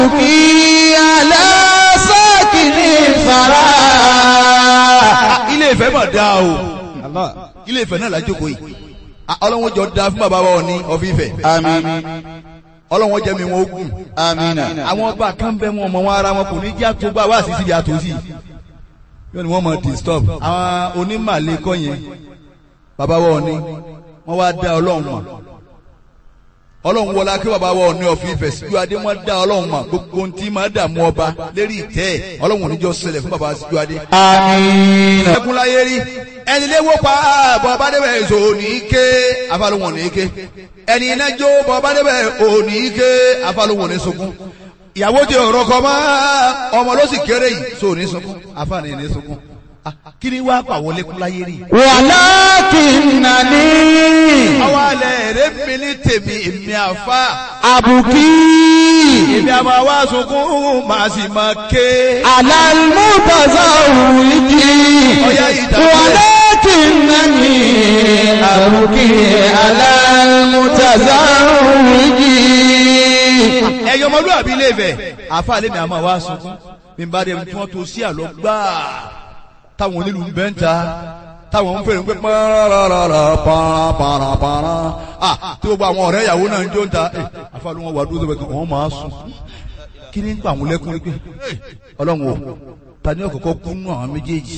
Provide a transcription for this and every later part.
أبكي على ساكن الثرى ilé ìfẹ́ mà dáa o ilé ìfẹ́ náà lájókòó yìí Ah, ọlọ́run jọ da fún bàbá wa òní ọ̀fíìfẹ́ آمين ọlọ́run jẹ́ mi wọn ogun آمين àwọn ọba kan bẹ wọn ọmọ wọn ara wọn kò ní jẹ́ àtúgbà wá sí síbi àtúnṣì yóò ní wọ́n mọ̀ disturb àwọn onímàlẹ́ kọ́ yẹn bàbá wa òní wọ́n wá dá ọlọ́run mọ̀ ọlọ́run wọlá kí bàbá wa òní ọ̀fíìfẹ́ síjú adé wọ́n dá ọlọ́run mọ̀ gbogbo ohun tí máa dààmú ọba lérí ìtẹ́ ẹ̀ ọlọ́run oníjọ́ ṣẹlẹ̀ fún bàbá síjú adé آمين ẹkún láyé rí ẹni léwó pa bọ́ bá débẹ̀ èso ní ké afálùwọ̀n ní ké ẹni iná jó bọ́ bá débẹ̀ òní ké afálùwọ̀n ní sunkún ìyàwó ti ọ̀rọ̀ kọ mọ́ ọmọ ló sì kéré yìí so ní sunkún afáàní ní sunkún Ah, kí ni wàá pàwọ́ lẹ́kún láyé rí. ولكنني ọwọ́ alẹ́ èrè mi ní tèmi èmi àfa أبكي èmi àmọ́ wá sunkún màá sì máa ké. على المتزوج ọ̀yá ìdàgbẹ́. ولكنني أبكي على المتزوج ẹyọ ọmọlúwàbí ilé Ifẹ̀ àfa lèmi àmọ́ wá sunkún bí n bá dé tí wọ́n tó sí àlọ́ gbáà táwọn onílù ń bẹ́ ń ta táwọn ń fèrè ń pẹ́ pàràràrà pàràpàràpàrà ah tí gbogbo àwọn ọ̀rẹ́ ìyàwó náà ń jó ń ta ẹ àfa ló wọn wà dúró sọ́bẹ̀ kí wọ́n máa sùn kí ni ń pa àwọn lẹ́kùn pé ọlọ́run o ta ni ọ̀kọ̀ọ̀kọ̀ kú nù àwọn méjèèjì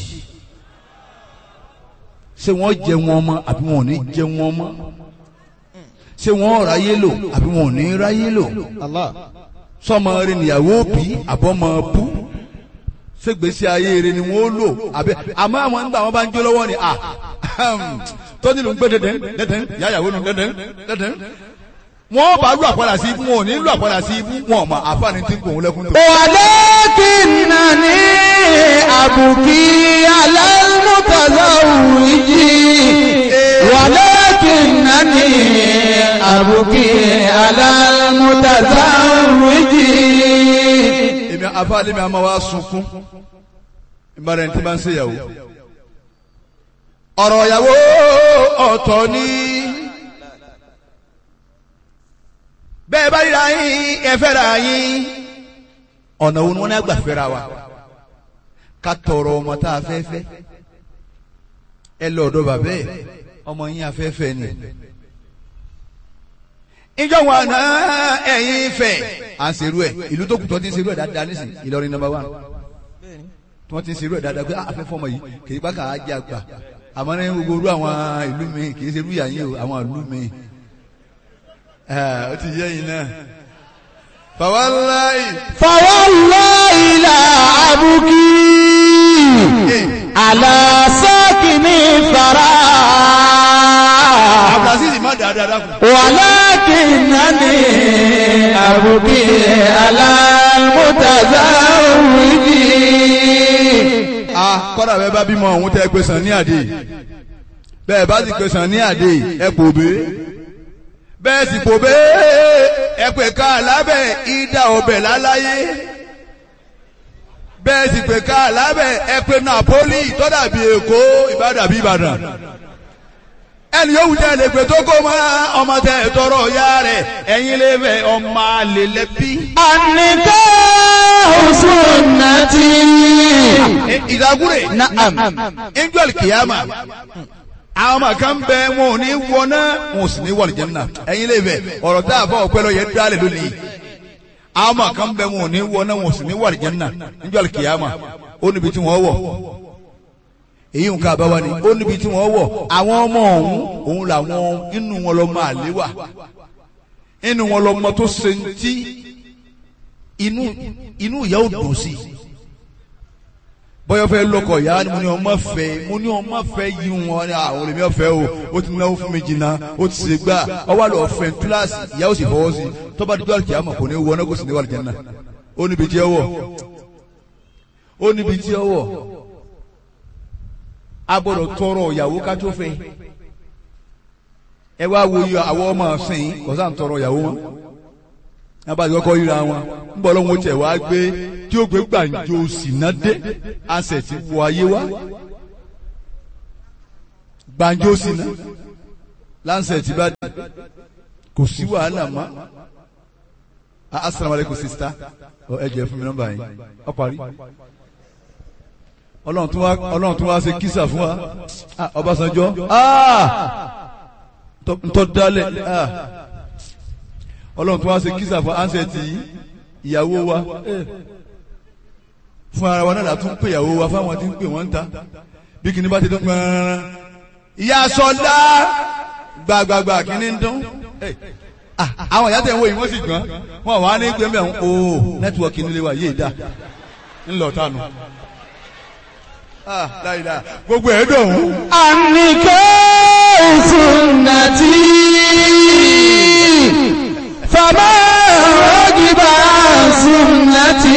ṣé wọ́n jẹ wọn mọ́ àbí wọn ò ní jẹ wọn mọ́ ṣé wọ́n ráyé lò àbí wọn ò ní ráyé lò sọmọ rẹ níyàwó bí àbọmọ bú ṣègbésí ayé rẹ ni wọn ó lò àbẹ àmọ́ àwọn nígbà wọn bá ń jó lọ́wọ́ ni à tó nílò ń gbé dẹdẹn dẹdẹn yáyàwó nu dẹdẹn dẹdẹn wọn bá lù àpàdà sí ibú wọn ò ní lù àpàdà sí ibú wọn ò mọ àfààní tí ń pò ń lẹkùn tó. ولكنني أبكي على المتزوج ولكنني أبكي على المتزوج èmi àfààní mi àmọ́ wa sunkún ìbára ẹni tí bá ń ṣèyàwó. ọ̀rọ̀ ìyàwó ọ̀tọ̀ ni bẹ́ẹ̀ bá ríra yín ẹ fẹ́ra yín ọ̀nà wo ni wọ́n ní àgbà fẹ́ra wa ká tọrọ ọmọ tá a fẹ́ fẹ́ ẹ lọ ọ̀dọ̀ bàbá ẹ̀ ọmọ yín afẹ́fẹ́ ni ìjọ wọn àná ẹ̀yin fẹ́ à ń serú ẹ̀ ìlú tó kù tó ti ń serú ẹ̀ dáadáa nísìn Ìlọrin number one tí wọ́n ti ń serú ẹ̀ dáadáa pé afẹ́fọ́ ọmọ yìí kì í bá kà á jẹ́ àgbà àmọ́ ní gbogbo orú àwọn ìlú mi kì í serú ìyá yín o àwọn ìlú mi ó ti yẹ yín náà fàwáláì فوالله لا أبكي على ساكن الثرى abdulaziz má dáadáa dákun. ولكنني أبكي على المتزوج a kọ́dà bẹ́ẹ̀ bá bímọ ọ̀hún tẹ́ ẹ pé sàn ní àdé bẹ́ẹ̀ bá sì pé sàn ní àdé ẹ kò bé bẹ́ẹ̀ sì kò bé ẹ pé ká lábẹ́ ìdá ọbẹ̀ láláyé bẹ́ẹ̀ sì pé ká lábẹ́ ẹ pé Napoli tọ́dàbí Èkó Ìbàdàn Ìbàdàn ẹni yóò wùdí ẹlẹgbẹ tó kó mọ ọmọ tẹ tọrọ ya rẹ ẹ̀yin lè fẹ ọmọ àlè lẹbi. النكاح سنتي ìdágúrè نعم angel kìyàmà àwọn ọmọ kan bẹ wọn ò ní wọná wọn ò sì ní wọ àlùjánnà ẹ̀yin lè fẹ ọ̀rọ̀ tá a fọ ọpẹ lọ yẹ dálẹ lónìí àwọn ọmọ kan bẹ wọn ò ní wọná wọn ò sì ní wọ àlùjánnà angel kìyàmà ó níbi tí wọn wọ èyí nǹkan àbáwá ni ó níbi tí wọ́n wọ̀ àwọn ọmọ ọ̀hún òun làwọn inú wọn lọ máa lé wà inú wọn lọ mọ tó ṣe ń tí inú inú ìyá ò dùn sí bọ́yọ̀ fẹ́ lọ́kọ̀ ìyá ni mo ní ọmọ fẹ́ mo ní ọmọ fẹ́ yí wọn ní àwọn olèmí ọ̀fẹ́ o ó ti náwó fún mi jìnnà ó ti ṣe gbà ọwọ́ àlọ́ ọ̀fẹ́ túláàsì ìyá ò sì fọwọ́ sí tọ́ba dídọ́ àlùkìyà mọ̀ kò ní wọ ọ́nà kò sì ní wà lìjẹ́ náà ó níbi tí ẹ wọ̀ ó níbi tí ẹ wọ̀ a gbọ́dọ̀ tọrọ ìyàwó ká tó fẹ́ ẹ wá wo iye àwọn ọmọ ọsìn kọsá ń tọrọ ìyàwó wọn abájọ kọ ríra wọn ń bọ lọ́wọ́ tẹ̀ wá gbé tí ó gbé gbàǹjo sínà dé àṣẹ ti wọ ayé wá gbàǹjo sínà láǹṣẹ ti bá dé kò sí wàhálà mọ́ asalaamualeykum sista Ọ, ẹ jẹ́ fún mi nọ́mbà yín ọ parí ọlọ́run tún wá ọlọ́run tún wá ṣe kísà fún wa Ah, Ọbásanjọ́ Ah! Ntọ́- ntọ́ dálẹ̀ Ah! ọlọ́run tún wá ṣe kísà fún ansẹ̀tì ìyàwó wa Eh. fún ara wa náà la tún pè ìyàwó wa fáwọn tí ń pè wọ́n ń ta bí kìíní bá ti dún gbọ́nrán ìyá sọlá gbàgbàgbà kìíní ń dún Eh. Ah, àwọn ìyá tẹ̀ ń wo yìí wọ́n sì gbọ́n wọn wà ní gbẹ́mbẹ́ ọ̀hún o nẹ́tíwọ̀kì nílé wa yéé dá ńlọ tánu. Ah, láìláà gbogbo ẹ̀ dùn ún. النكاح سنتي فما رغب عن سنتي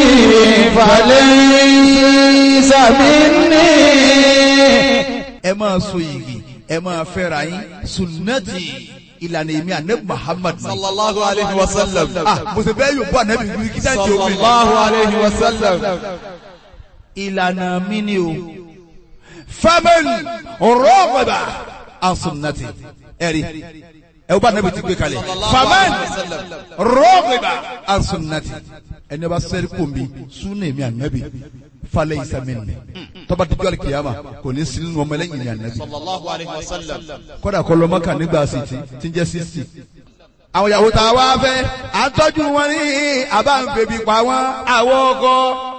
فليس مني ẹ máa so yìgì ẹ máa fẹ́ra yín sunnati ìlànà èmi ànẹ́bù Muhammad. sallallahu alayhi wa sallam. ah mo sì bẹ́ẹ̀ yóò bọ́ ànẹ́bù wí kí dájú omi. sallallahu alayhi wa sallam. ìlànà mi ni o. famen rọ́ọ̀bà an sunnati ẹ̀rí ẹ o bá ànẹ́bù ti gbé kalẹ̀. famen rọ́ọ̀bà an sunnati ẹni bá sẹ́rí kò mi sunna èmi ànẹ́bù falẹ̀ ìsàmìnì tọ́ba dídú alikiyama kò ní sinú ọmọ ẹlẹ́yìn ní ànẹ́bù sallallahu alayhi wa sallam. kódà kọ́ lọ mọ́kà nígbà sìtì tí ń jẹ́ sísì. àwọn ìyàwó tá a wá fẹ́ à ń tọ́jú wọn ní àbá ń bèbí pa wọn àwọn ọkọ.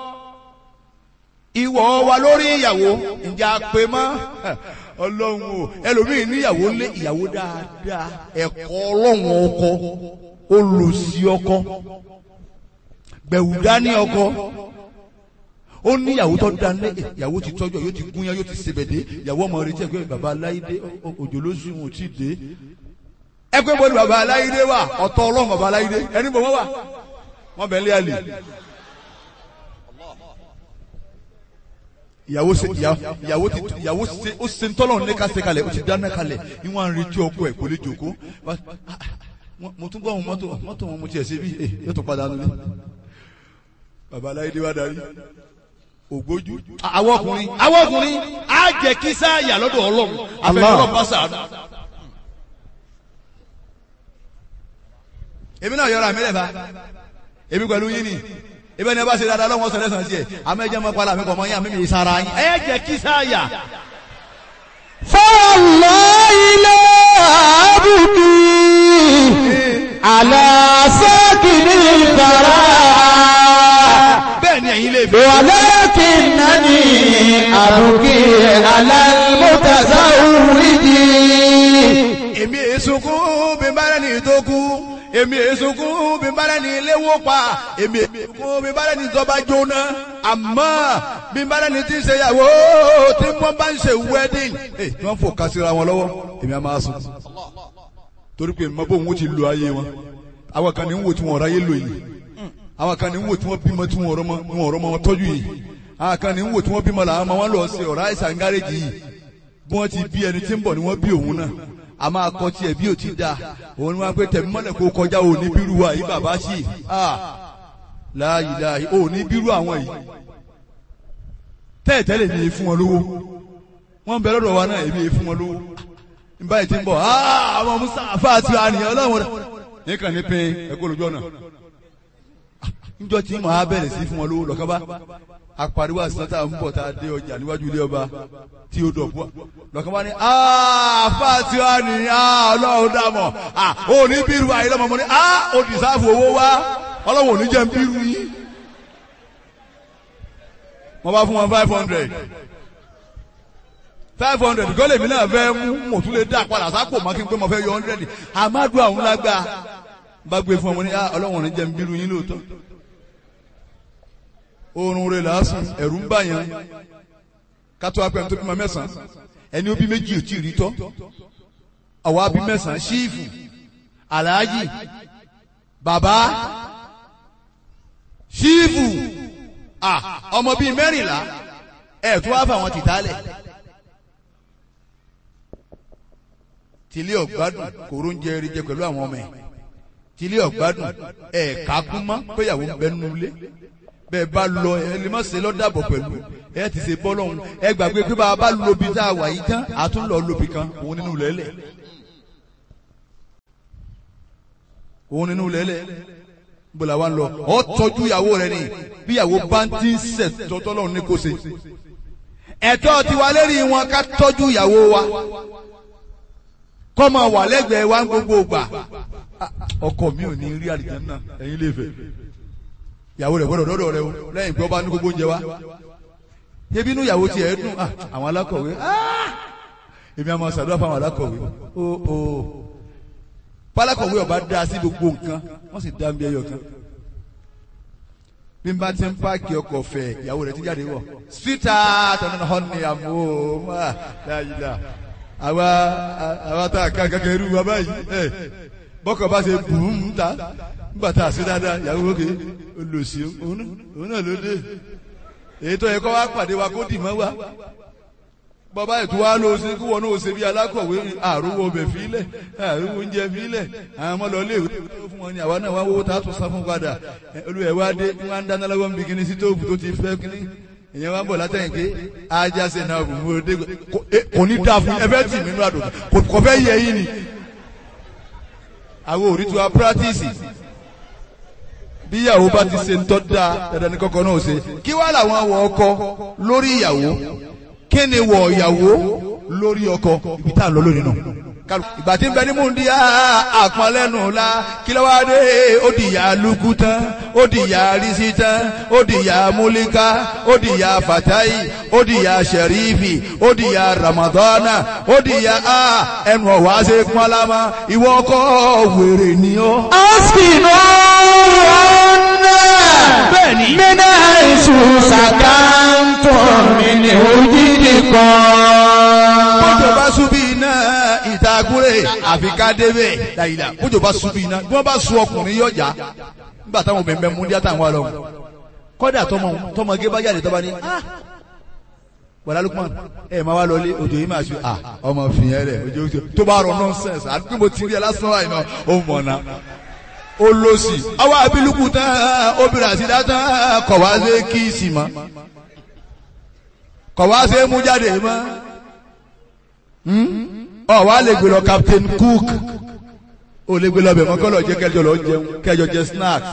ìwọ wa lórí ìyàwó ǹjẹ́ a pè mọ́ ọlọ́run o ẹlòmíì níyàwó lé ìyàwó dáadáa ẹ̀kọ́ ọlọ́run ọkọ olùsí ọkọ gbẹ̀wù dání ọkọ ó ní ìyàwó tó dání ìyàwó ti tọ́jú yóò ti gúnyán yóò ti sebèdé ìyàwó ọmọ rẹ̀ jẹ́ pé bàbá aláìdé òjò ló sùn wọn ò tí ì dé ẹ pé bọ́ọ̀lù bàbá aláìdé wà ọ̀tọ̀ ọlọ́run bàbá aláìdé ẹni bọ̀ wọ́n wà wọ́n bẹ̀ ń lé àlè. ìyàwó ṣe ìyàwó ti ìyàwó ṣe ó ṣe ń tọ́lọ̀ ní ká ṣe kalẹ̀ ó ti dáná kalẹ̀ ní wọ́n á retí ọkọ ẹ̀ kò lè jòkó mo tún gbọ́ àwọn mọ́tò mọ́tò wọn mo tiẹ̀ ṣe bí yóò tún padà nulẹ̀ bàbá aláìdé wà darí ògbójú. àwọn ọkùnrin àwọn ọkùnrin á jẹ kí sáàyà lọ́dọ̀ ọlọ́run àfẹnulọ́ bá sàánú. èmi náà yọra mi lẹ́fà èmi pẹ̀lú yín ni ebi ẹni ẹ bá ṣe dáadáa lọ́wọ́ sọ̀rọ̀ ẹ̀sán sí ẹ̀ àmọ́ ẹ jẹ́ mọ́ pálá mi kọ̀ mọ́ yín àmì mi sara yín. ẹ jẹ kí sáàyà. فالله لا أبكي على ساكن الثرى bẹ́ẹ̀ ni ẹ̀yin lè fi. ولكنني أبكي على المتزوج èmi èsùnkún bí bára ní tó kú èmi èsùnkún bí bára ní léwó pa èmi èsùnkún bí bára ní tó bá jóná àmọ́ bí bára ní ti ń ṣèyàwó tí wọ́n bá ń ṣe wedding ẹ̀ tí wọ́n fò kásìra wọn lọ́wọ́ èmi á máa sùn torí pé mọ bóun ó ti lo ayé wọn àwọn kan ní ń wò tí wọn ráyé lò yìí àwọn kan ní ń wò tí wọn bímọ tí wọn ọ̀rọ̀ mọ wọn ọ̀rọ̀ mọ wọn tọ́jú yìí àwọn kan ní ń wò tí wọn bímọ làwọn ọmọ wọn lọ sí ọ̀rọ̀ àìsàn gáréjì yìí bí wọ́n ti bí ẹni tí ń bọ̀ ni wọ́n bí òun náà a máa kọ tiẹ̀ bí o ti da òun ni wọ́n pé tẹ̀mí mọ́lẹ̀ kó kọjá òní bírú wa yìí bàbá sí láàyè láàyè òní bírú àwọn yìí tẹ́ẹ̀tẹ́lẹ̀ mi fún wọn lówó wọ́n bẹ lọ́dọ̀ wa náà èmi fún wọn lówó nígbà yìí ti ń bọ̀ àwọn musa àfa àti àníyàn ọlọ́run rẹ̀ nìkan ní pé ẹ̀kọ́ lójú ọ̀nà níjọ́ tí mo á bẹ̀rẹ̀ sí fún wọn lówó lọ́kàn bá apariwo àṣìṣàn tá à ń bọ̀ tá a dé ọjà níwájú ilé ọba tí ó dọ̀bú lọ́kàn bá ní àfa tí wàá ní ọlọ́run dàmọ̀ ò ní bírú ayé lọ́mọ mọ́ ní ó dìsáàfù owó wá ọlọ́run ò ní jẹ́ ń bírú yín. wọ́n bá fún wọn five hundred five hundred kọ́ lèmi náà fẹ́ mú mo tún lè dá padà sápò mọ́ kí n pé mo fẹ́ yọ hundred amadu àwọn lágbá bá gbé fún ọmọ ní ọlọ́run ò ní jẹ́ ń bírú yín lóòótọ́ oorun rẹ̀ lásán ẹ̀rù ń bà yẹn kátó apẹ̀ tó bímọ mẹ́sàn-án ẹni ó bí méjì ò tí ì rí tọ́ àwa bí mẹ́sàn-án ṣíìfù aláàjì bàbá ṣíìfù ọmọ bíi mẹ́rìnlá ẹ̀ tó wá fáwọn tìtálẹ̀ tìlé ọ̀gbádùn kòró ń jẹ eré jẹ pẹ̀lú àwọn ọmọ ẹ̀ tìlé ọ̀gbádùn ẹ̀ kákún mọ́ péyàwó ń bẹ nínú ilé bẹ́ẹ̀ bá lọ ẹ lè má ṣe lọ́dàbọ̀ pẹ̀lú ẹ ti ṣe bọ́ lọ́hùn ẹ gbàgbé pé bá a bá lobi tá a wà yìí tán a tún lọ lobi kan òun nínú lẹ́lẹ̀ òun nínú lẹ́lẹ̀ bọ́lá wa ń lọ ọ tọ́jú ìyàwó rẹ ni bí ìyàwó bá ń tí ń sẹ̀ tọ́tọ́ lọ́run ní kò ṣe ẹ̀tọ́ tiwa lérí wọn ká tọ́jú ìyàwó wa kọ́ máa wà lẹ́gbẹ̀ẹ́ wa ń gbogbo gbà ọkọ mi ò ní rí àlìjánnà ẹ̀yin lè fẹ́ ìyàwó rẹ̀ gbọ́dọ̀ dọ́dọ̀ rẹ o lẹ́yìn pé ọba ní gbogbo oúnjẹ wa ebi inú ìyàwó tiẹ̀ dùn ah, àwọn alákọ̀wé ah, èmi àmọ́ ṣàdúrà fáwọn alákọ̀wé o o pálákọ̀wé ọba dá sí gbogbo nǹkan wọ́n sì dá ń bí ẹyọ kan bí n bá ti ń páàkì ọkọ̀ fẹ̀ ìyàwó rẹ̀ ti jáde wọ̀ síta tọ́nà họ́ni àmọ́ máa dáyìlá àwa àwa tá a kàn kankan irú wa báyìí ẹ bọ́kọ̀ bá ṣe bùn ta nígbà tá a ṣe dáadáa ìyàwó òkè olùsí òun náà ló dé èyí tó yẹ kó wá pàdé wa kó dì mọ́ wa bàbá ètò wa ló ṣe kí wọn náà ṣe bí alákọ̀wé àrùwọ̀ ọbẹ̀ fílẹ̀ àrùwọ̀ oúnjẹ fílẹ̀ àwọn ọmọ lọ léèwé tó fún wọn ni àwa náà wá wọ́wọ́ tá a tún sá fún padà olùwẹ̀ wa dé wọn á ń dáná lọ́wọ́ níbi kíní sítóòfù tó ti fẹ́ kíní ìyẹn wá ń bọ̀ látẹ̀yìn pé ajá ṣe náà bù mú ọdẹ kò ní dáa fún ẹ fẹ́ tì mí nínú àdùn kò fẹ́ yẹ yín ni àwọn òrí tí wa pírátìsì bí ìyàwó bá ti ṣe ń tọ́ da dandan ní kọ́kọ́ náà ṣe kí wá làwọn wọ ọkọ lórí ìyàwó kí ni wọ ìyàwó lórí ọkọ ibi tá à ń lọ lónìí náà ìgbà tí ń bẹ ní múndi àpọnlẹ́nu la kí ló wá dé ó di ìyá lukú tán ó di ìyá risi tán ó di ìyá múlíká ó di ìyá fatayi ó di ìyá sẹrífì ó di ìyá ramadana ó di ìyá ẹnu ọ̀wá ṣe pọ́nlámà ìwọ ọkọ wèrè ni ó. Askinu ọ̀nà Bẹ́ẹ̀ni. mina isu sàkántọ̀ mi ni òjìdí kan. bójò bá súbí iná ìtagúrè àfi ká débẹ̀ dàyìlà bójò bá súbí iná bí wọ́n bá sun ọkùnrin yọjà nígbà táwọn obìnrin bẹ mú díẹ̀ táwọn wà lọ́wọ́ kọ́dà tọmọ tọmọge bá jáde tọ́ba ní ah wàlá Lukman ẹ máa wá lọlé òjò yìí máa ṣe ah ọmọ fìyẹn rẹ òjò òjò tó bá rọ nọ́nsẹ̀nsì àti pé mo ti rí ẹ lásán láì náà ó mọ̀ náà ó lọ sí ọwọ́ abiluku tán obìnrin àti dátán kọ̀ wá sí kíìsì mọ́ kọ̀ wá sí mú jáde mọ́ ọ wá lè gbé lọ Captain Cook ó lè gbé lọ bẹ̀ mọ́ kọ́ lọ jẹ́ kẹjọ lọ jẹun kẹjọ jẹ snacks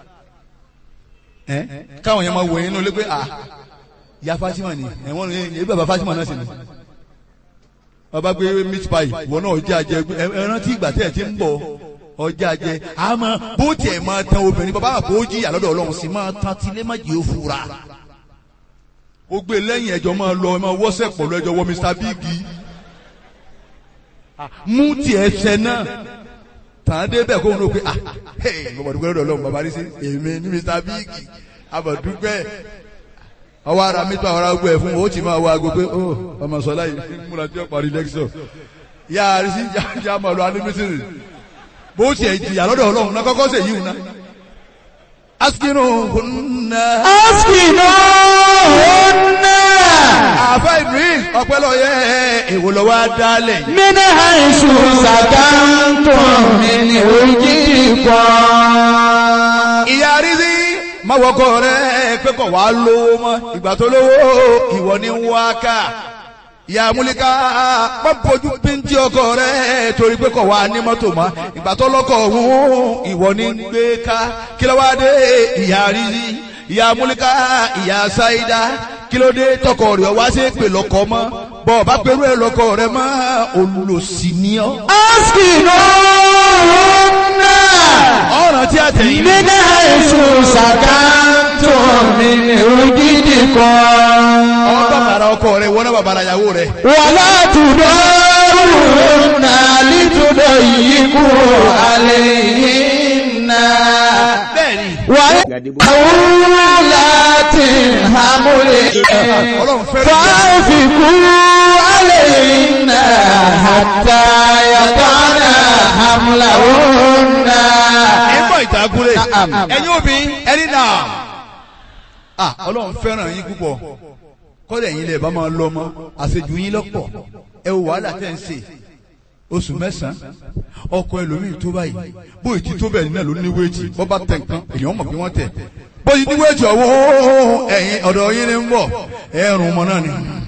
ẹ káwọn yẹn máa wò yín ní olé pé ah ya Fatima ni ẹ̀wọ̀n ní ebi bàbá Fatima náà sì ni ọba gbé meat pie ìwọ náà ọjà jẹ ẹran tí ìgbà tẹ̀ ti ń bọ̀ ọjà jẹ àmọ́ bó tiẹ̀ máa tan obìnrin bàbá àpò ó jìyà lọ́dọ̀ Ọlọ́run sì máa tan tilé má jẹ́ òfurá ó gbé lẹ́yìn ẹjọ́ máa lọ ẹ máa wọ́sẹ̀ pọ̀ lọ ẹjọ́ wọ Mr Big mú tiẹ̀ ṣẹ náà tàn dé bẹ́ẹ̀ kó wọn ló pé ah hey bàbàdúgbẹ́ lọ́dọ̀ ọlọ́run bàbá rí sí èmi ní Mr Big abàdúgbẹ́ ọwọ́ ara mi tó àwọn ará gbọ́ ẹ̀ fún o ó ti máa wọ aago pé ó ọmọ sọlá yìí múra tí ó parí lẹ́kṣọ̀ yá a rí sí yá máa lọ anímísìrì bó tiẹ̀ jìyà lọ́dọ̀ ọlọ́run náà kọ́kọ́ sèyí wù náà askinu hunna. Askinu ọ̀nà àfa Idris ọpẹlọyẹ èwo lọ wá dálẹ̀ yìí. mina isu sàkántọ̀ mi ni òjìdí kan. ìyá rízí má wọkọ rẹ pé kò wá lówó mọ́ ìgbà tó lówó ìwọ ní wá ká ìyá múlíká pọ́npọ́jú píntì ọkọ rẹ torí pé kò wá ní mọ́tò mọ́ ìgbà tó lọ́kọ̀ ọ̀hún ìwọ ní gbé ká kí ló wá dé ìyá rízí ìyá múlíká ìyá sáídá kí ló dé tọkọ rẹ wá sí pè lọkọ mọ́ bọ́ ọ bá pẹ̀lú ẹ lọkọ rẹ mọ́ olùlòsì ni ọ́. Askinu ọ̀nà ọ̀ràn tí a tẹ̀yìn. mina isu sàkántọ̀ mi ni òjìdí kan. ọmọ bàbàrà ọkọ rẹ wọnà bàbàrà ìyàwó rẹ. wàlá tudorun alitudo yìí kú àlèyìnà. bẹ́ẹ̀ni. wàlá láti hàmúlẹ̀. Ọlọ́run fẹ́ràn ìyá. fàáfikú àlèyìnà hàtà yàtọ̀nà hàmúlàwọ̀nà. ẹgbọ́n ìtàkùrẹ́ Na'am. ẹ̀yin obìnrin ẹni náà. ah ọlọ́run fẹ́ràn yín púpọ̀ kọ́dẹ̀ yín lè bá máa lọ mọ́ àṣejù yín lọ́pọ̀ ẹ wò wàhálà tẹ̀ ń ṣe oṣù mẹ́sàn-án ọkọ ẹlòmíì tó báyìí bóyì tí tó bẹ́ẹ̀ náà ló ní wéètì bọ́ bá tẹ̀ nǹkan èèyàn mọ̀ bí wọ́n tẹ̀ bóyì ní wéètì ọ̀wọ́ ẹ̀yìn ọ̀dọ̀ yín ni ń bọ̀ ẹ̀rùn ọmọ náà ni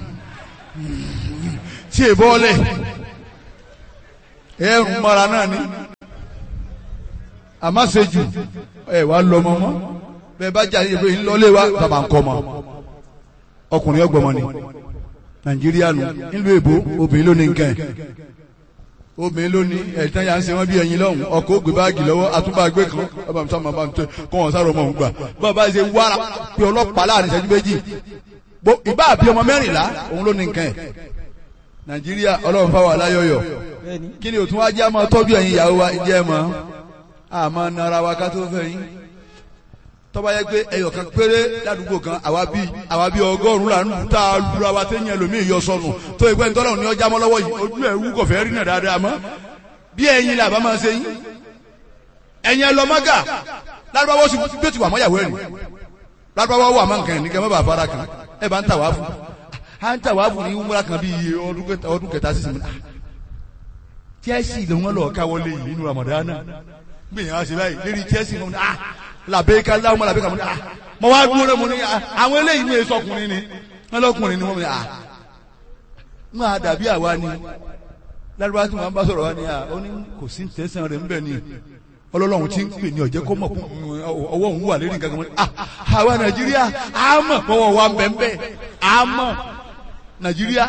tí è bọ́ọ̀lẹ̀ ẹ̀rùn mọ́ra náà ni àmọ́ ṣe jù ẹ wá lọ ọmọ mọ́ bẹ́ẹ̀ bá jà yìí pé ńlọlé wa bàbá ń kọ́ ọmọ ọkùnrin ọgbọ̀mọ ni nàìjíríà nù nílùú èbó obìnrin ló ní nǹkan ẹ̀ obìnrin ló ní ẹ̀tàn yà ń ṣe wọ́n bí ẹyin lọ́hùn ọkọ̀ ògbé báàgì lọ́wọ́ àtúbàgbé kan ọba mi sábà máa ń tẹ kọ́ wọn sáré ọmọ òun gbà bàbá ṣe wára pé ọlọ́pàá láàrin ìṣẹ́jú méjì Bó- ìbá àbí ọmọ mẹ́rìnlá òun ló ní nǹkan ẹ̀ nàìjíríà ọlọ́run fáwọn aláyọ̀yọ̀ kí ni òtún wá jẹ́ àmọ́ tọ́jú ẹ̀yin ìyàwó wa jẹ́ mọ́ àmọ́ nara wa ká tó fẹ́ yín tọ́ba yẹ pé ẹyọ kan péré ládùúgbò kan àwa bí àwa bí ọgọ́rùn-ún là ń lù tá a lura wa téèyàn ẹlòmíì yọ sọnù tó ìpẹ́ ntọ́lọ́run ní ọjà mọ́ lọ́wọ́ yìí ojú ẹ̀ wú kọ̀fẹ́ rí náà dáadáa mọ́ bí ẹ̀yin là bá máa ṣe yín ẹ̀yin ẹlọ́mọ́gà lárúbáwọ́ sì bí ó ti wà mọ́yàwó ẹ̀rìn lárúbáwọ́ wà mọ́ nǹkan ẹ̀ ní kẹ́ mọ́ bàa fara kan ẹ̀ bá ń tà wá fún à ń tà wá fún ní wúmúra kan bí iye ọdún kẹta ọdún kẹta sísìn mi Chelsea ló wọn lọ káwọlé yìí nínú Ramadana gbìyànjú àṣẹ báyìí lérí Chelsea mo ní ah làbẹ́ká láwọn ọmọ làbẹ́ká mo ní ah mo wá dúró rẹ mo ní ah àwọn eléyìí ní èso ọkùnrin ni wọn lọkùnrin ni wọn ní ah wọn á dàbí àwa ni lárúbá tí wọn bá sọ̀rọ̀ wa ni ah ó ní kò sí tẹ̀sán rẹ̀ ńbẹ̀ ni ọlọ́lọ́run ti ń pè ní ọ̀jẹ́ kó mọ̀ fún ọwọ́ òun wà lérí nǹkan kan mo ní ah àwa Nàìjíríà á mọ̀ fọwọ́ wa bẹ́ẹ̀ á mọ̀ Nàìjíríà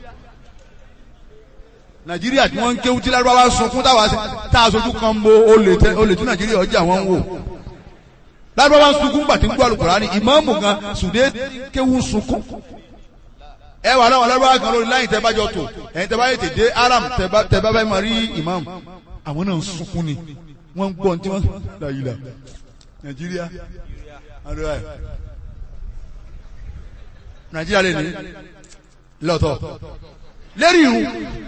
nàìjíríà tí wọ́n ń kéwú tí lárúbáwá sunkún táwa sí tá a sojú kan bo olè tẹ olè tí nàìjíríà ọjà wọn ń wò lárúbáwá ń sunkún gbàtí ń gbọ́ Al-Kùránì ìmáàmù gan sùdé kéwú ń sunkún ẹ wà láwọn lárúbáwá kan lórí láyìn tẹ bá jọ tò ẹ̀yin tẹ bá yẹ tètè aram tẹ bá tẹ bá bá máa rí ìmáàmù àwọn náà ń sunkún ni wọ́n ń gbọ́ ní tí wọ́n láyìlá nàìjíríà àdúrà ẹ̀ nàìjíríà lè ní lọ́tọ̀ lérí irun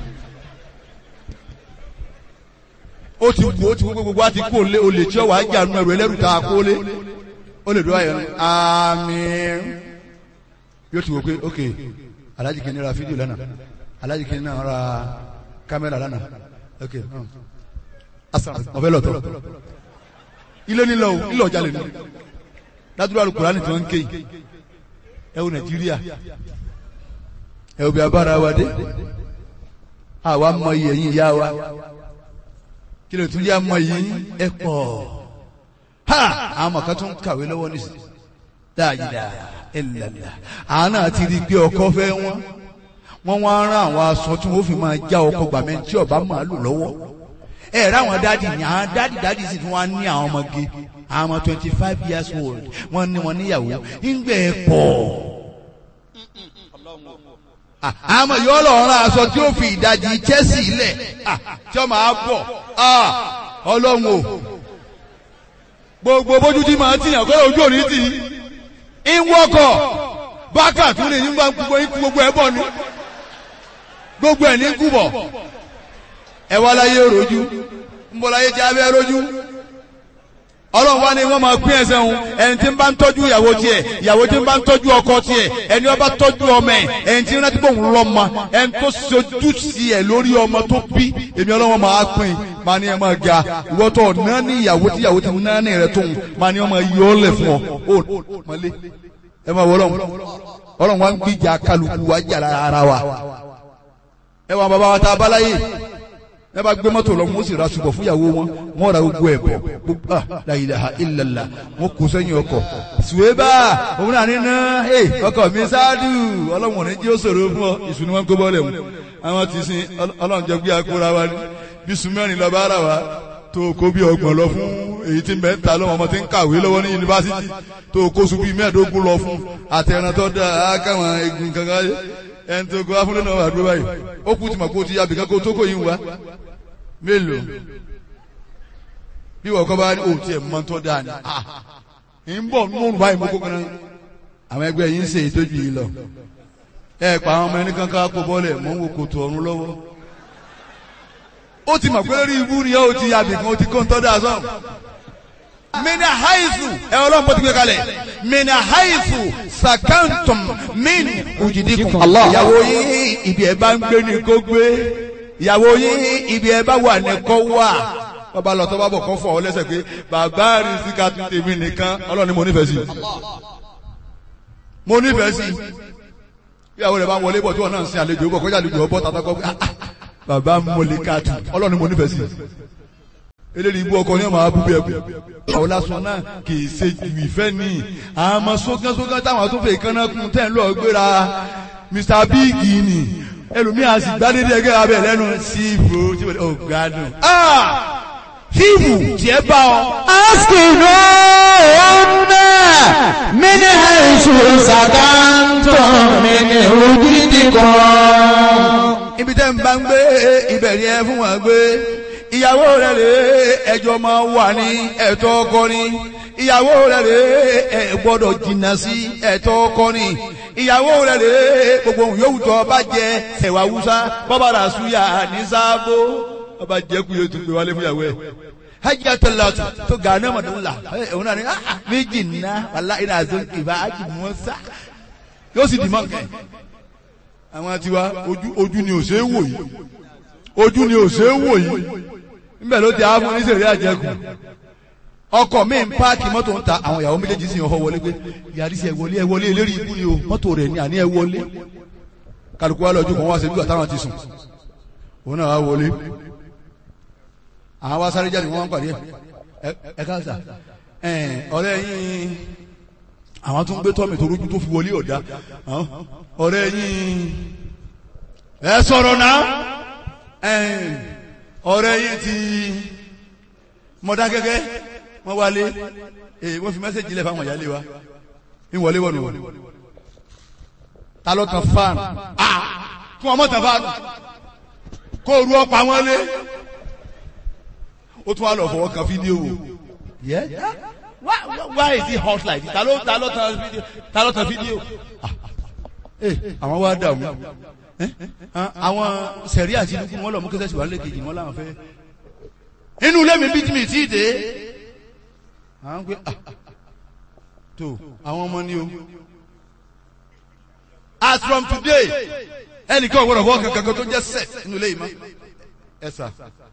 ó ti wù ó ti wù gbogbo wa ti kó lé olè tí ó wà á jà nù ẹrù ẹlẹ́rù tá a kó lé ó lè dúró ayọ̀ ní àmín yóò ti wò pé ok alájì kìíní ra fídíò lánàá alájì kìíní náà ra kámẹ́rà lánàá ok ọ̀fẹ́ lọ́tọ̀ ilé nílò nílò ọjà lè ní ládùúgbò alukùránì tí wọ́n ń ké yìí ẹ wo nàìjíríà ẹ wo bí abára wa dé àwa mọ iye yín ìyá wa kí ló tún yá mọ yìí ẹ pọ̀ ha àwọn ọmọ kan tún kàwé lọ́wọ́ ní dáadáa ẹlẹlẹ àwọn náà ti rí i pé ọkọ fẹ́ wọn wọn wá rán àwọn aṣọ tí wọn fi máa já ọkọ gbàmẹ tí ọba máa lò lọ́wọ́ ẹ rẹ àwọn dáàdì ní àwọn dáàdì dáàdì sì tún wá ní àwọn ọmọge àwọn ọmọ twenty five years old wọn ní wọn níyàwó ńgbẹ ẹ pọ̀ àmọ́ yóò lọ rán aṣọ tí ó fi ìdajì Chelsea lẹ̀ tí ó máa bọ̀ ọlọ́run o gbogbo bójú tí màá tìyàn kọ́ ojú òní tì í ń wọ́kọ̀ bákà tún lè nígbà gbogbo ikú gbogbo ẹ̀ bọ̀ ni gbogbo ẹ̀ ní kú bọ̀ ẹ wá láyé rojú ń bọ̀ láyé jẹ́ abẹ́ rojú ọlọ́run wá ní wọ́n máa pín ẹsẹ̀ òun ẹni tí ń bá ń tọ́jú ìyàwó tiẹ̀ ìyàwó tí ń bá ń tọ́jú ọkọ tiẹ̀ ẹni ó bá tọ́jú ọmọ ẹ̀ ẹni tí ń rántí bóun lọ́mọ ẹni tó sojú sí ẹ̀ lórí ọmọ tó bí èmi ọlọ́run máa pín máa ní ẹ máa ga ìwọ tó náà ní ìyàwó tí ìyàwó tí náà ní rẹ tóun máa ní ọmọ yọ ọ́ lẹ̀ fún ọ ó mọ́lé ẹ máa wọ ọlọ́run ọlọ́run wá ń gbìjà kálukú wá jà ara wa ẹ wà bàbá wa tá a bá láyé ẹ bá gbé mọ́tò lọ wọ́n sì ra ṣùgbọ́n fúnyàwó wọn wọ́n ra gbogbo ẹ̀ bọ̀ gbogbo ah la ilaha illallah wọ́n kó sẹ́yìn ọkọ̀ ṣùwébà òun náà ní ná ẹ ọkọ̀ mi ṣáàdù ọlọ́run ò ní jí ó ṣòro fún ọ ìṣù ni wọ́n kó bọ́ọ̀lẹ̀ mu àwọn ti sin ọlọ́run jẹ gbé akóra wa ní bí sùmẹ́rin lọ bá ara wa tó kó bí ọgbọ̀n lọ fún èyí tí mẹ́ta lọ́wọ́ ọmọ tí ń kàwé lọ́wọ́ ní yunifásitì tó kó sùn bí mẹ́ẹ̀ẹ́dógún lọ fún àtẹ̀ràn tó dáa káwọn egun kankan ẹni tó kó afúnlẹ̀ náà wà dúró báyìí ó kú tìmọ̀ kó ti yàbí kankan tó kó yín wá mélòó bí wọ́n kọ́ bá ní òtí ẹ̀ mọ́ tó dáa ni ń bọ̀ nínú báyìí mo kó kan náà àwọn ẹgbẹ́ yìí ń ṣe ìtọ́jú yìí lọ ẹ pa àwọn ọmọ ẹni kankan kó bọ́lẹ̀ mọ́ ń wo kòtò ọ̀run lọ́wọ́ ó ti mọ̀ pé lórí ibú ni ó ti yàbí kan ó ti kó ń tọ́ dáa sọ́ọ̀ mina haizu ẹ ọlọ́run bó ti gbé kalẹ̀ mina haizu sakantum min ujidikum ìyàwó yìí ibi ẹ bá ń gbé ni kó gbé ìyàwó yín ibi ẹ bá wà ní kọ́ wà bàbá lọ tó bá bọ̀ kọ́ fọ̀ ọ́ lẹ́sẹ̀ pé bàbá rí síka tún tèmi nìkan ọlọ́run ni mo nífẹ̀ẹ́ sí mo nífẹ̀ẹ́ sí ìyàwó rẹ̀ bá wọlé bọ̀ tí wọ́n náà ń sin àlejò bọ̀ kọjá àlejò ọbọ̀ tàbí kọ́ bàbá mọ̀lẹ́ká tù ọlọ́run ni mo nífẹ̀ẹ́ sí eléyìí ibú ọkọ ní ọmọ abúgbé ẹbí àwọn lásán náà kì í ṣe ju ìfẹ́ ní àmọ́ sógánsógán táwọn tó fẹ́ kánná kún tẹ́ ń lọ gbéra Mr Big ni ẹlòmíà sì gbádédé ẹgbẹ́ abẹ lẹ́nu síìbù tí wọ́n ò gbádùn. síìbù tiẹ̀ bá ọ. أسكنوهن من حيث سكنتم من وجدكم ibi tẹ́ ń bá ń gbé ibẹ̀ ni ẹ fún wọn gbé ìyàwó rẹ̀ rè é ẹjọ́ máa wà ní ẹ̀tọ́ ọkọ ni ìyàwó rẹ̀ rè é ẹ gbọ́dọ̀ jìnnà sí ẹ̀tọ́ ọkọ ni ìyàwó rẹ̀ rè é gbogbo ohun yòówù tó bá jẹ sẹ̀wà wúsá bọ́bá rà súyà ní sáàbò bọ́bá jẹ́ kú yóò tún gbé wálé fún ìyàwó ẹ̀ hajj atalatu to gane madula òun náà ni ah méjì nná wàlá iná àzọ ìbá hajj mọ́sá yóò sì dì mọ́ nǹkan àwọn tiwa ojú ojú ni ò ṣe é wò yìí ojú ni ò ṣe é wò yìí níbẹ̀ ló ti àwọn oníṣẹ̀lẹ̀ àjẹkù ọkọ̀ mi ń páàkì mọ́tò ń ta àwọn ìyàwó méjèèjì sì ń họ wọlé pé yàrá sí ẹ wọlé ẹ wọlé eléré ibú ni o mọ́tò rẹ̀ ni àní ẹ wọlé kálukú wa lọ́jọ́ kan wá ṣe bí àtàwọn ti sùn òun náà wá wọlé àwọn wa sáré jáde wọn wá ń pàdé ẹ ẹ káàsà ẹ ọ̀rẹ́ yín àwọn tó ń gbé tọ́mì tó rújú tó fi wọlé ọ̀dá ọ̀rẹ́ yín ẹ sọ̀rọ̀ náà ọ̀rẹ́ yín ti mọ̀dá gẹ́gẹ́ wọ́n wálé wọ́n fi mẹ́sẹ̀jì lẹ̀ fáwọn ìyálé wa ń wọlé wọ̀nù wọ̀nù ta ló tan fáànù kí wọ́n mọ̀ tan fáànù kó ru ọ̀pá wọn lé ó tún wá lọ fọwọ́ kan fídíò wò yẹ́ why why is it hot like this ta ló ta ló tan fídíò ta ló tan fídíò àwọn wá dààmú àwọn sẹ̀rí àti dúkú wọn lọ mú kẹsẹ̀ síwájú lẹ́kejì wọn làwọn fẹ́ inú ilé mi bí tí mi tí ì dé àwọn pé tó àwọn ọmọ ni o as from today ẹnìkan ò gbọdọ̀ fọ́ kankan tó jẹ́ sex inú ilé yìí mọ́ ẹ sà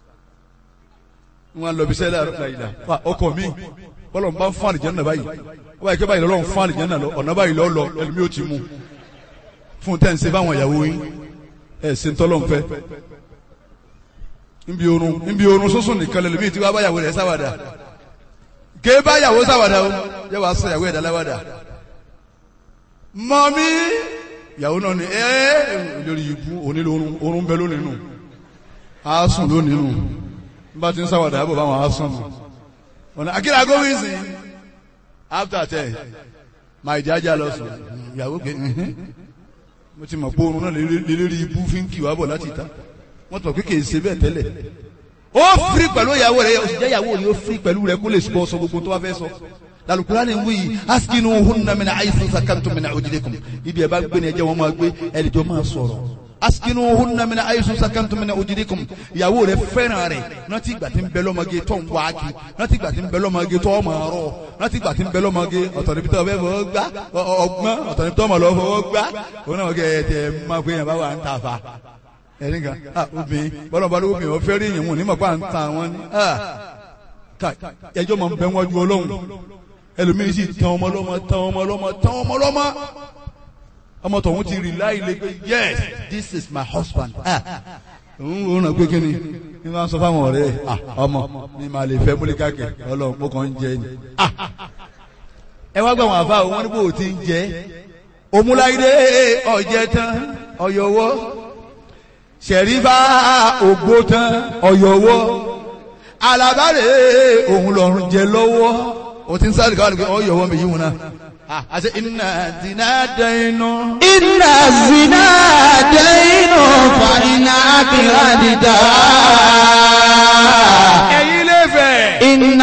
wọn lọ bí sẹ́lẹ̀ àrùn la ọkọ mi bọ́lọ̀ ń bá ń fún àlìjẹ́ náà báyìí wọ́n báyìí kí báyìí lọ́lọ́ ń fún àlìjẹ́ náà lọ ọ̀nà báyìí lọ́ lọ ẹlòmíì ó ti mú fún tẹ́ ń ṣe báwọn ìyàwó yín ẹ̀ ṣe ń tọ́lọ́ ń fẹ́ nbí orun nbí orun sọ́sùn nìkan lẹ́lòmíì tí wọ́n bá yàwó rẹ̀ sáwàdà ké bá yàwó sáwàdà o yẹ wàá sọ yàwó ẹ̀dá láwàdà mọ́mí yàwó náà ni ẹ́ lórí ibú onílò orun orun bẹ lónìí nù á sùn lónìí nù bá ti ń sáwàdà àbọ̀ báwọn á sùn nù ọ̀nà akíra gómìnsì after ten máa ìjájà lọ sùn ìyàwó pé mo ti mọ̀ pé oorun náà lélẹ́rí ibú fi ń kì wá bọ̀ láti ìta wọ́n tọ̀ pé kì í ṣe bẹ́ẹ̀ tẹ́lẹ̀ ó firi pẹ̀lú ìyàwó rẹ̀ òṣìṣẹ́ ìyàwó rẹ̀ ó firi pẹ̀lú rẹ̀ kó lè sọ sọ gbogbo tó wá fẹ́ sọ lalukura ni wuyi askinu hunna mina ayisu sakantum mina ojidekum ibi ẹ bá gbé ni ẹ jẹ́ wọn máa gbé ẹnìjọ máa sọ̀rọ̀ askinu hunna mina ayisu sakantum mina ojidekum ìyàwó rẹ̀ fẹ́ràn rẹ̀ rántí ìgbà tí ń bẹ lọ́mọge tó ń wá kí rántí ìgbà tí ń bẹ lọ́mọge tó ọmọ rọ rántí ìgbà tí ń bẹ lọ́mọge ọ̀tọ̀ níbi tó ọbẹ̀ fọwọ́ gbá ọgbọ́n ọ̀tọ̀ níbi tó ọmọ lọ fọwọ́ gbá òun náà kẹ́ ẹ tẹ máa pé yẹn bá wà ń ta fa ẹni kan ah obìnrin bọ́lá bá lóko obìnrin ọ̀fẹ́ rí yẹn wọn ní mọ̀ pé à ń ta wọn ni ah ká ẹjọ́ máa ń bẹ wájú ọlọ́run ẹlòmíín sì tán ọmọ lọ́mọ tán ọmọ lọ́mọ tán ọmọ lọ́mọ ọmọ tọ̀hún ti rí láì lé pé yes this is my husband ah òun ò ràn pé kí ni ní máa ń sọ fáwọn ọ̀rẹ́ ah ọmọ mi máa lè fẹ́ múlíkà kẹ ọlọ́run mo kàn ń jẹ ni ah ẹ wá gbà wọn àfa òun wọn ní bò ó ti ń jẹ òmùláyé ọ̀jẹ̀ tán ọ̀yọ̀wọ́ sẹ̀rífà ògbó tán ọ̀yọ̀wọ́ alábàárẹ̀ òun lọ́rùn jẹ lọ́wọ́ o ti ń sáré káwọn nìkan ọ̀yọ̀wọ́ mi yíwọ̀n náà àti iná zina dẹ́nu. Inna zina dẹ́nu fa iná akíra dídá